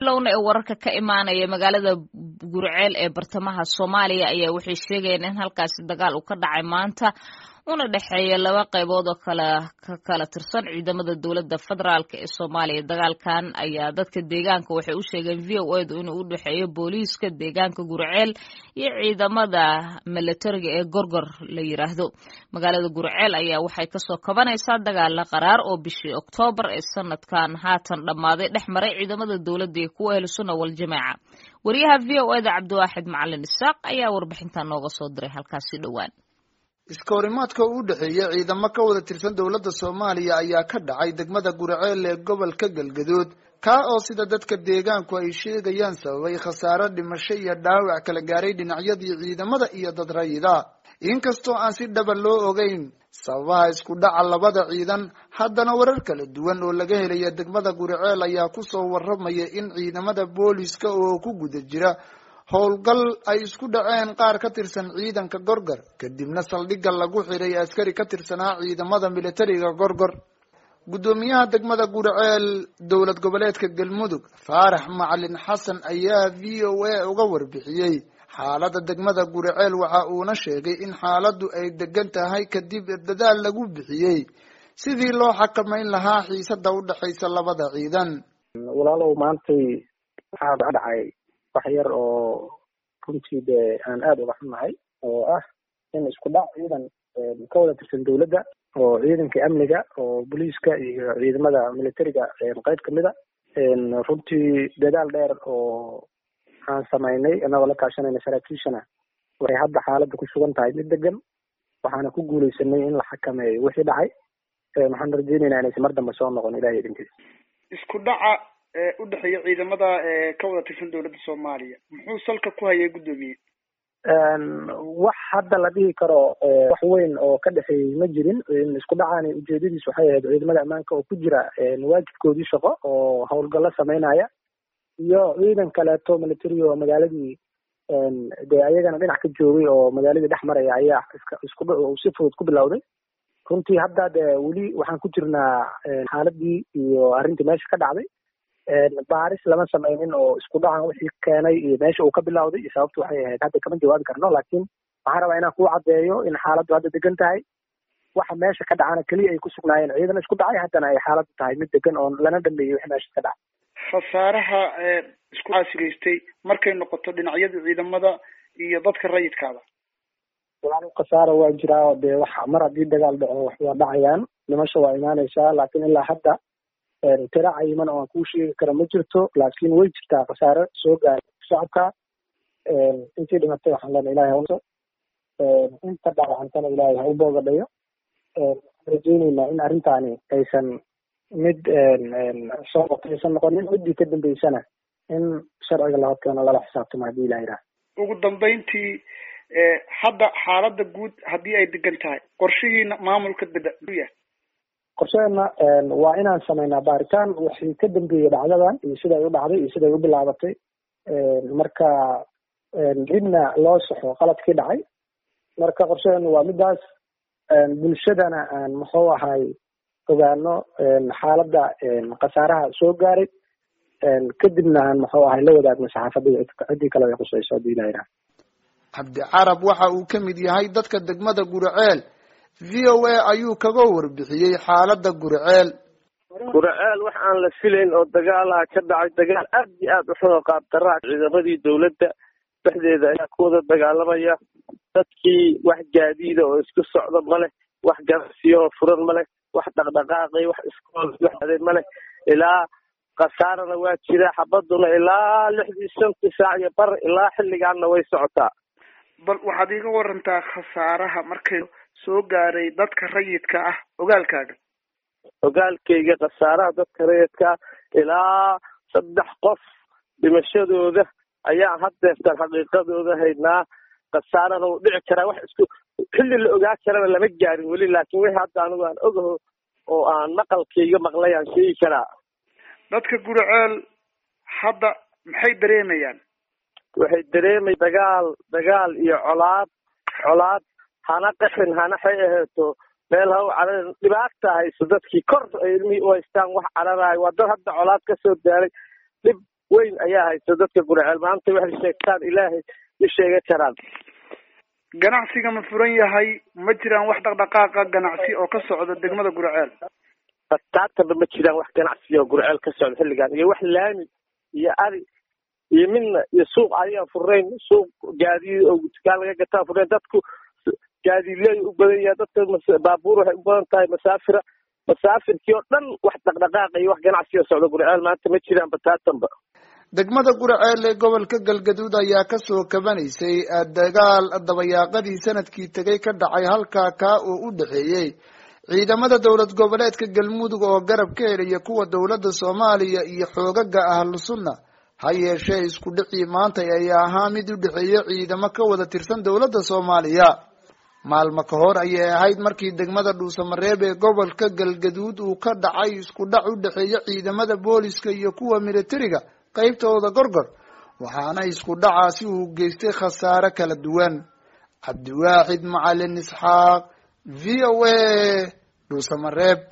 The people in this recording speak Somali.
bilowna ee wararka ka imaanaya magaalada gurceel ee bartamaha soomaaliya ayaa waxay sheegayeen in halkaasi dagaal uu ka dhacay maanta una dhexeeya laba qaybood oo kala ka kala tirsan ciidamada dowladda federaalk ee soomaaliya dagaalkan ayaa dadka deegaanka waxay u sheegeen v o edu inuu u dhexeeyo booliiska deegaanka gurceel iyo ciidamada milatariga ee gorgor la yiraahdo magaalada gurceel ayaa waxay kasoo kabanaysaa dagaala qaraar oo bishii oktoobar ee sanadkan haatan dhammaaday dhex maray ciidamada dowladda iyo kuwa ahlu sunna waljamaaca wariyaha v o eda cabdiwaaxid macalin isaaq ayaa warbixintan nooga soo diray halkaasi dhowaan iska horimaadka u dhexeeya ciidamo ka wada tirsan dowladda soomaaliya ayaa ka dhacay degmada gurceel ee gobolka galgaduud kaa oo sida dadka deegaanku ay sheegayaan sababay khasaaro dhimasho iyo dhaawac kala gaaray dhinacyadii ciidamada iyo dad rayida inkastoo aan si dhaba loo ogeyn sababaha isku dhaca labada ciidan haddana warar kala duwan oo laga helaya degmada gurceel ayaa kusoo warramaya in ciidamada booliska oo ku guda jira howlgal ay isku dhaceen qaar ka tirsan ciidanka gorgor kadibna saldhigga lagu xiray askari ka tirsanaa ciidamada militariga gorgor guddoomiyaha degmada gurceel dowlad goboleedka galmudug faarax macalin xasan ayaa v o a uga warbixiyey xaaladda degmada gurceel waxa uuna sheegay in xaaladdu ay degan tahay kadib dadaal lagu bixiyey sidii loo xakamayn lahaa xiisada u dhexaysa labada ciidan walaalow maantay waxaa dhacay wax yar oo runtii dee aan aada uga xunnahay oo ah in isku dhac ciidan ka wada tirsan dowladda oo ciidanka amniga oo booliiska iyo ciidamada militariga qayb kamid a runtii dadaal dheer oo aan samaynay inagoo la kaashanayna saraakiishana waxay hadda xaaladda ku sugan tahay mid degan waxaana ku guuleysanay in la xakameeyo wixii dhacay waxaan rajeynaynaa inaysan mar dambe soo noqon ilahay idinkiisa isku dhaca u dhexeeya ciidamada ka wada tirsan dowladda soomaaliya muxuu salka ku hayay guddoomiye wax hadda la dhihi karo wax weyn oo ka dhexeeyey ma jirin isku dhacaani ujeedadiis waxay ahayd ciidamada ammaanka oo ku jira waajibkoodii shaqo oo howlgallo sameynaya iyo ciidan kaleeto military oo magaaladii dee ayagana dhinac ka joogay oo magaaladii dhex maraya ayaa iska isku si fudud ku bilowday runtii hadda dee weli waxaan ku jirnaa xaaladii iyo arrintii meesha ka dhacday baaris lama sameynin oo isku dhacan wixii keenay iyo meesha uu ka bilowday iyo sababtu waxay ahayd hadda kama jawaabi karno laakiin waxaan rabaa inaan kuu caddeeyo in xaaladdu hadda degan tahay waxa meesha ka dhacana keliya ay ku sugnaayeen ciidan isku dhacay haddana ay xaaladdu tahay mid degan oo lana dhameeyey wixii meesha ka dhacay khasaaraha isku caasigaystay markay noqoto dhinacyada ciidamada iyo dadka rayidkaada walaal khasaara waa jiraa dee wax mar haddii dagaal dhaco wax waa dhacayaan dhimasho waa imaanaysaa laakiin ilaa hadda tira cayiman oo aan kuu sheegi karo ma jirto laakiin way jirtaa khasaare soo gaaray shacabka intii dhimatay waxaan leenahay ilahay hauso inta dhaawacantana ilaahay ha u boogadhayo rajeyneynaa in arrintaani aysan mid soo aysan noqonin ciddii ka dambeysana in sharciga la horkeeno lala xisaabtamo haddii ilaha yidhaha ugu dambeyntii hadda xaaladda guud haddii ay degan tahay qorshihiina maamulka beda u yahay qorsheena waa inaan sameynaa baaritaan wixii ka dambeeyey dhacdadan iyo siday u dhacday iyo siday u bilaabatay marka dibna loo saxo qaladkii dhacay marka qorsheena waa midaas bulshadana aan muxuu ahay ogaano xaaladda khasaaraha soo gaaray kadibna aan muxuu ahay la wadaagno saxaafadda ciddii kale ay khusayso haddii ilaha yidhaha cabdi carab waxa uu ka mid yahay dadka degmada gurceel v o a ayuu kaga warbixiyey xaaladda gurceel gurceel wax aan la filayn oo dagaalaha ka dhacay dagaal aad iyo aad u xun oo qaabdaraa ciidamadii dowladda dhexdeeda ayaa ku wada dagaalamaya dadkii wax gaadiida oo isku socda ma leh wax ganacsiyo oo furan ma leh wax dhaqdhaqaaqay wax iskool ma leh ilaa khasaarana waa jira xabaduna ilaa lixdii shantii saac iyo bar ilaa xilligaanna way socotaa bal waxaad iiga warantaa khasaaraha markay soo gaaray dadka rayidka ah ogaalkaaga ogaalkayga khasaaraha dadka rayidka ah ilaa saddex qof dhimashadooda ayaan haddeertan xaqiiqadooda haynaa khasaarana wuu dhici karaa wax isku xilli la ogaa karana lama gaarin weli laakiin wixii hadda anigu aan ogaho oo aan maqalkayga maqlay aan sheegi karaa dadka gurceel hadda maxay dareemayaan waxay dareemay dagaal dagaal iyo colaad colaad hana qaxin hana xay aheeto meel haw carar dhibaata hayso dadkii kor ay ilmihii u haystaan wax cararayo waa dad hadda colaad ka soo daaray dhib weyn ayaa haysta dadka gurceel maanta waxay sheegtaan ilaahay ma sheega karaan ganacsiga ma furan yahay ma jiraan wax dhaqdhaqaaqa ganacsi oo ka socda degmada gurceel bataatanba ma jiraan wax ganacsi oo gurceel ka socda xilligan iyo wax laami iyo ari iyo midna iyo suuq ayaan furnayn suuq gaadiid oo dukaan laga gataan furnayn dadku gaadiidleey u badan yahay dadka baabuur waxay u badan tahay masaafira masaafirkii oo dhan wax dhaqdhaqaaqa iyo wax ganacsi oo socda gurceel maanta ma jiraan bataatanba degmada gurceel ee gobolka galgaduud ayaa kasoo kabanaysay dagaal dabayaaqadii sanadkii tegay ka dhacay halkaa kaa oo u dhexeeyey ciidamada dowlad goboleedka galmudug oo garab ka helaya kuwa dowladda soomaaliya iyo xoogaga ahlu sunna ha yeeshee isku dhicii maanta ayaa ahaa mid u dhexeeya ciidamo ka wada tirsan dowladda soomaaliya maalmo ka hor ayay ahayd markii degmada dhuusamareeb ee gobolka galgaduud uu ka dhacay isku dhac u dhexeeya ciidamada booliska iyo kuwa militariga qaybtooda gorgor waxaana isku dhacaasi uu geystay khasaare kala duwan cabdiwaaxid macalin isxaaq v o a dhuusamareeb